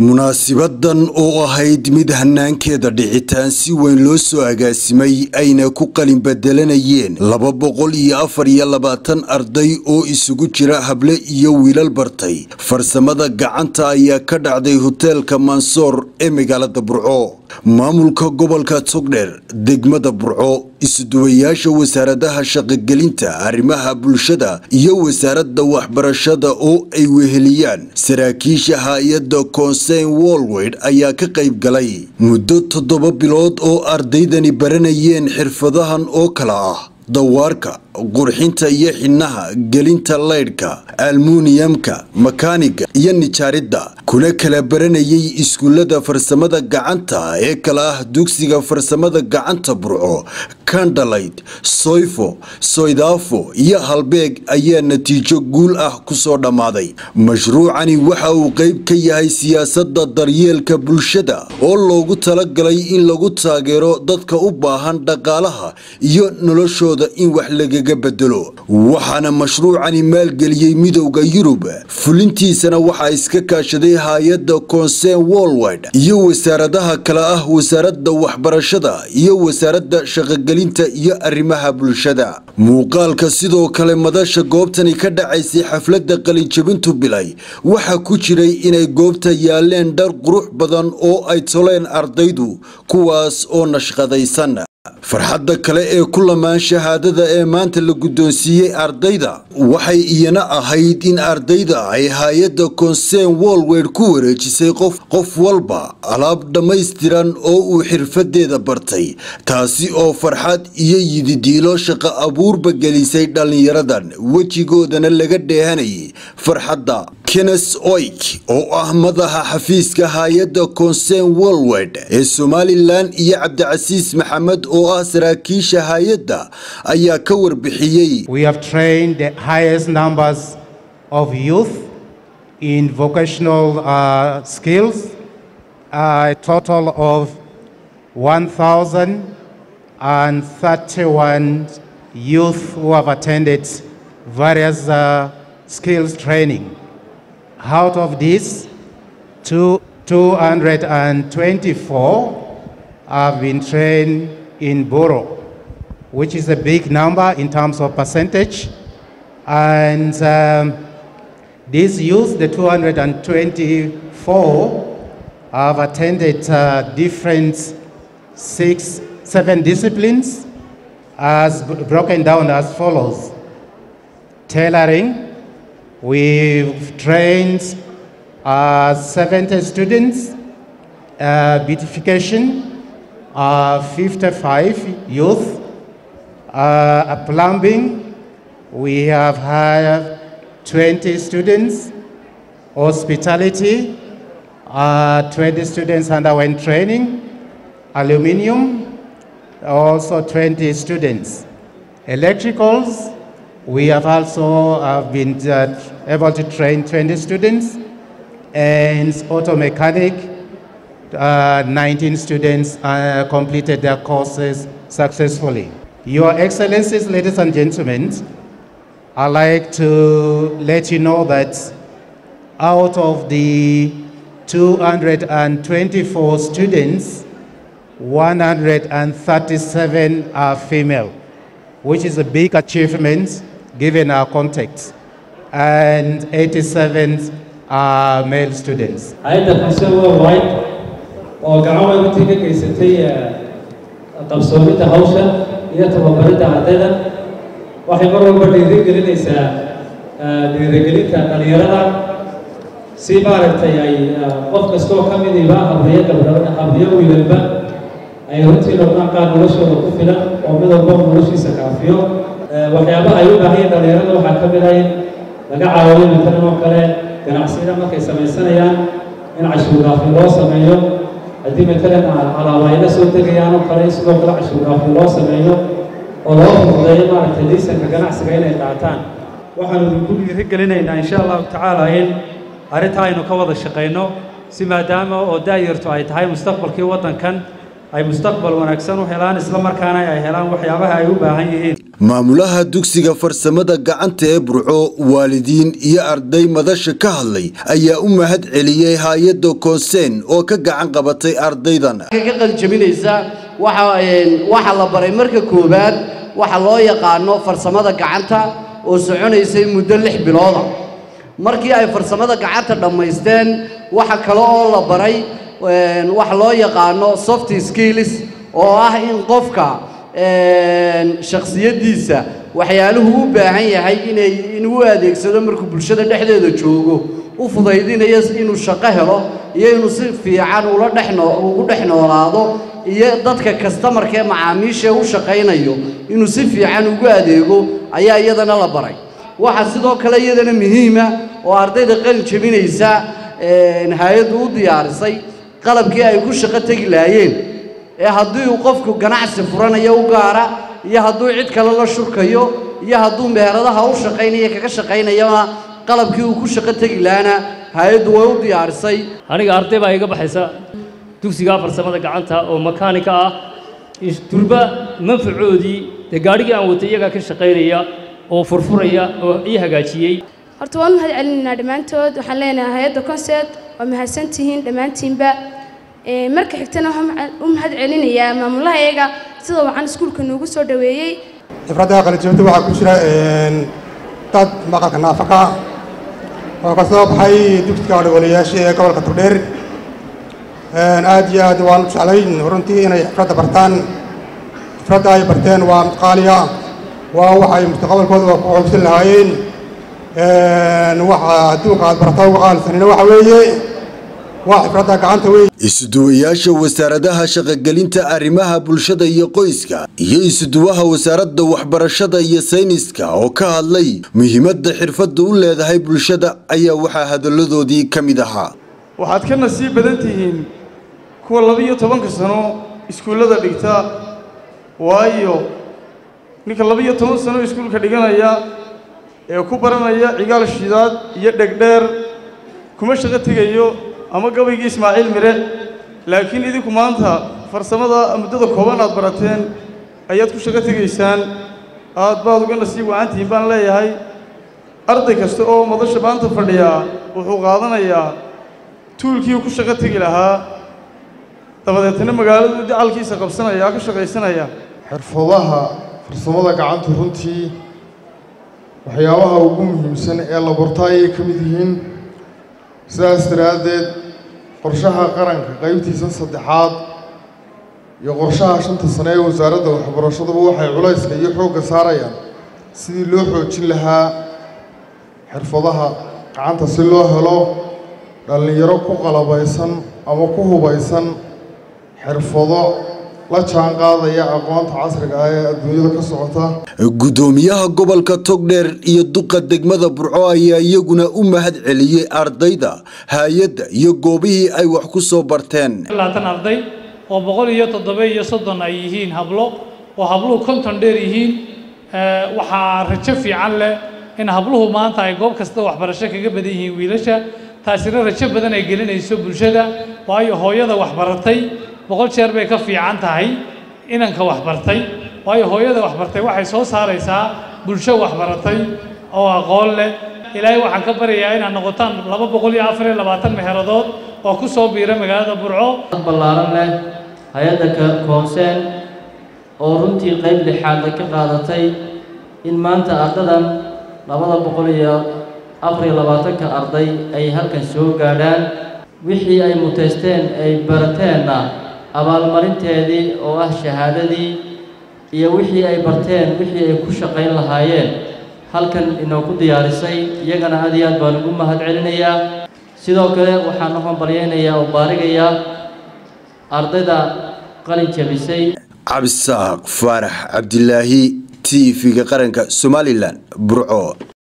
munaasibadan oo ahayd mid hanaankeeda dhicitaan si weyn loo soo agaasimay ayna ku qalin bedelanayeen laba boqol iyo afar iyo labaatan arday oo isugu jira hable iyo wiilal bartay farsamada gacanta ayaa ka dhacday hoteelka mansoor ee magaalada burco maamulka gobolka togdheer degmada burco isuduwayaasha wasaaradaha shaqogelinta arrimaha bulshada iyo wasaaradda waxbarashada oo ay weheliyaan saraakiisha hay-adda konseyn wolweyd ayaa ka qayb galay muddo toddoba bilood oo ardaydani baranayeen xirfadahan oo kala ah dawaarka qurxinta iyo xidhnaha gelinta laydhka almuniyamka makaaniga iyo nijaaridda kuna kala baranayay iskuullada farsamada gacanta ee kala ah dugsiga farsamada gacanta burco kandalayd soyfo soydaafo iyo halbeeg ayaa natiijo guul ah kusoo dhammaaday mashruucani waxa uu qayb ka yahay siyaasadda daryeelka bulshada oo loogu talagalay in lagu taageero dadka u baahan dhaqaalaha iyo noloshooda in wax lagaga bedelo waxaana mashruucani maalgeliyey midowda yurub fulintiisana waxaa iska kaashaday hay-adda konseyn wolwid iyo wasaaradaha kale ah wasaaradda waxbarashada iyo wasaaradda shaqogelinta iyo arrimaha bulshada muuqaalka sidoo kale madasha goobtani ka dhacaysay xafladda qalinjabintu bilay waxaa ku jiray inay goobta yaaleen dhar qurux badan oo ay toleen ardaydu kuwaas oo nashqadaysan farxadda kale ee ku lamaan shahaadada ee maanta la guddoonsiiyey ardayda waxay iyana ahayd in ardayda ay hay-adda konseyn wolweyd ku wareejisay qof qof walba alaab dhammaystiran oo uu xirfadeeda bartay taasi oo farxad iyo yididiilo shaqo abuurba gelisay dhallinyaradan wejigoodana laga dheehanayay farxadda kenes oik oo ah madaxa xafiiska hay-adda konseyn wolweyd ee somalilan iyo cabdicasiis maxamed oo ah saraakiisha hay-adda ayaa ka warbixiyey We have trained the highest numbers of youth in vocational uh, skills, a total of 1,031 youth who have attended various uh, skills training. Out of this, two, 224 have been trained in Boro, which is a big number in terms of percentage. And um, these youth, the 224, have attended uh, different six, seven disciplines, as b- broken down as follows: tailoring. We've trained uh, 70 students. Uh, beautification, uh, 55 youth. Uh, plumbing, we have had 20 students. Hospitality, uh, 20 students underwent training. Aluminium, also 20 students. Electricals, we have also uh, been uh, able to train 20 students. And auto mechanic, uh, 19 students uh, completed their courses successfully. Your Excellencies, ladies and gentlemen, I'd like to let you know that out of the 224 students, 137 are female, which is a big achievement given our context, and 87 are male students. hay-adda konseyn worldwide oo gacan weyn runtii ka geysatay eh, qabsoomidda hawsha iyo tababaridda ardayda waxay mar walba dhiirigelinaysaa eh, dhiirigelinta dhalinyarada si maaragtay ay eh, qof kastoo ka midiba habriyo gabdha habriyo wiilalba ay runtii noqdaan qaar noloshooda ku filan oo mid walba noloshiisa kaafiyo Eh, waxyaabaha ay u baahan yihiin dhalinyarada waxaa ka mid ah in laga caawiyo matalan oo kale ganacsiyada markay samaysanayaan in cashuuraafi loo sameeyo haddii matalan alaaba ay la soo degayaan oo kale in sidoo kale cashuuraafi loo sameeyo oo loo fududeeyo maaragtay liisanka ganacsiga inay qaataan waxaanu idinku dhiirigelinaynaa insha allahu tacaala in arrintaa aynu ka wada shaqayno si maadaama oo daayartu ay tahay mustaqbalkii waddankan ay mustaqbal wanaagsan u helaan isla markaana ay helaan waxyaabaha ay u baahan yihiin maamulaha dugsiga farsamada gacanta ee burco waalidiin iyo arday madasha ka hadlay ayaa u mahad celiyey hay-adda koonseen oo ka gacan qabatay ardaydan ka qaljabinaysa waxa la baray marka koowaad waxa loo yaqaano farsamada gacanta oo soconaysay muddo lix bilooda markii ay farsamada gacanta dhammaysteen waxa kale oo la baray waxa loo yaqaano soft skills oo ah in qofka shakhsiyaddiisa waxyaaluhu u baahan yahay inay inuu u adeegsado markuu bulshada dhexdeeda joogo u fudaydinayo inuu shaqo helo iyo inuu si fiican ula dhexno ugu dhex noolaado iyo dadka kastamarkaee macaamiishaee u shaqaynayo inuu si fiican ugu adeego ayaa iyadana la baray waxaa sidoo kale iyadana muhiima oo ardayda qalin jebinaysa hay-addu u diyaarisay qalabkii ay ku shaqo tegi lahaayeen ee haddii uu qofku ganacsi furanayo u gaara iyo hadduu cid kale la shurkayo iyo hadduu meheradaha u shaqaynayo kaga shaqaynayona qalabkii uu ku shaqo tegi lahana hay-addu way u diyaarisay aniga arday baa iga baxaysa dugsiga farsamada gacanta oo makaanika ah durba manfacoodii dee gaadhigii aan watay iyagaa ka shaqaynaya oo furfuraya oo ii hagaajiyey horta waan mahad celinaynaa dhammaantood waxaan leenahay hay-adda concept waa mahadsantihiin dhammaantiinba marka xigtana waxaan u mahad celinayaa maamulaha iyaga sida wacan iskuulka noogu soo dhoweeyey xifradda qalinjabinta waxaa ku jira dad maqalka naafaka oo ka soo baxay dugsiga dhawaliyaasha ee gobolka togdheer aad iyo aad waan jeclay runtii inay xifradda bartaan xifradda ay barteen waa mid qaaliya waa waxay mustaqbalkooda ku xoogsan lahaayeen waxa adduunka aad barata uga qaalisanina waxa weeye waa xifradda gacanta wey isuduwayaasha wasaaradaha shaqogelinta arrimaha bulshada iyo qoyska iyo isuduwaha wasaaradda waxbarashada iyo sayniska oo ka hadlay muhiimadda xirfadda u leedahay bulshada ayaa waxaa hadalladoodii ka mid ahaa waxaad ka nasiib badan tihiin kuwa laba-iyo tobanka sano iskuullada dhigta waayo ninka laba-iyo toban sano iskuulka dhiganaya ee ku baranaya cigaal shidaad iyo dhegdheer kuma shaqo tegayo ama gabaygii ismaaciil mire laakiin idinku maanta farsamada muddada kooban aad barateen ayaad ku shaqo tegaysaan aad baad uga nasiib wacantihiin baan leeyahay arday kasta oo madasha maanta fadhiyaa wuxuu qaadanayaa tuulkii ku shaqo tegi lahaa dabadeetna magaaladu dacalkiisa qabsanaya ka shaqaysanaya xirfadaha farsamada gacanta runtii waxyaabaha ugu muhiimsan ee la barto ayay ka mid yihiin sidaas daraaddeed qorshaha qaranka qaybtiisa saddexaad iyo qorshaha shanta sane ee wasaaradda waxbarashaduba waxay culayska iyo xoogga saarayaan sidii loo xoojin lahaa xirfadaha gacanta si loo helo dhallinyaro ku qalabaysan ama ku hubaysan xirfado la jaan qaadaya aqoonta casriga ah ee adduunyada ka socota gudoomiyaha gobolka togdheer iyo duqa degmada burco ayaa iyaguna u mahad celiyey ardayda hay-adda iyo goobihii ay wax ku soo barteen labaatan arday oo boqol iyo toddoba iyo soddon ay yihiin hablo oo habluhu konton dheer yihiin waxaa rajo fiican leh in habluhu maanta ay goob kasta waxbarasho kaga badan yihiin wiilasha taasina rajo badan ay gelinayso bulshada waayo hooyada waxbaratay boqol jeer bay ka fiican tahay inanka waxbartay waayo hooyada waxbartay waxay soo saaraysaa bulsho waxbaratay oo aqoon leh ilaahay waxaan ka baryayaa inaad noqotaan laba boqol iyo afar iyo labaatan meheradood oo ku soo biira magaalada burco ballaaran leh hay-adda koonseen oo runtii qayb lixaad ay ka qaadatay in maanta ardadan labada boqol iyo afar iyo labaatanka arday ay halkan soo gaadhaan wixii ay muteysteen ay barateenna abaalmarinteedii oo ah shahaadadii iyo wixii ay barteen wixii ay ku shaqayn lahaayeen halkan inoogu diyaarisay iyagana aad iyo aad baan ugu mahad celinayaa sidoo kale waxaan u hambalyaynayaa oo baarigayaa ardayda qalin jabisay cabdisaaq faarax cabdilaahi t v-ga qaranka somalilan burco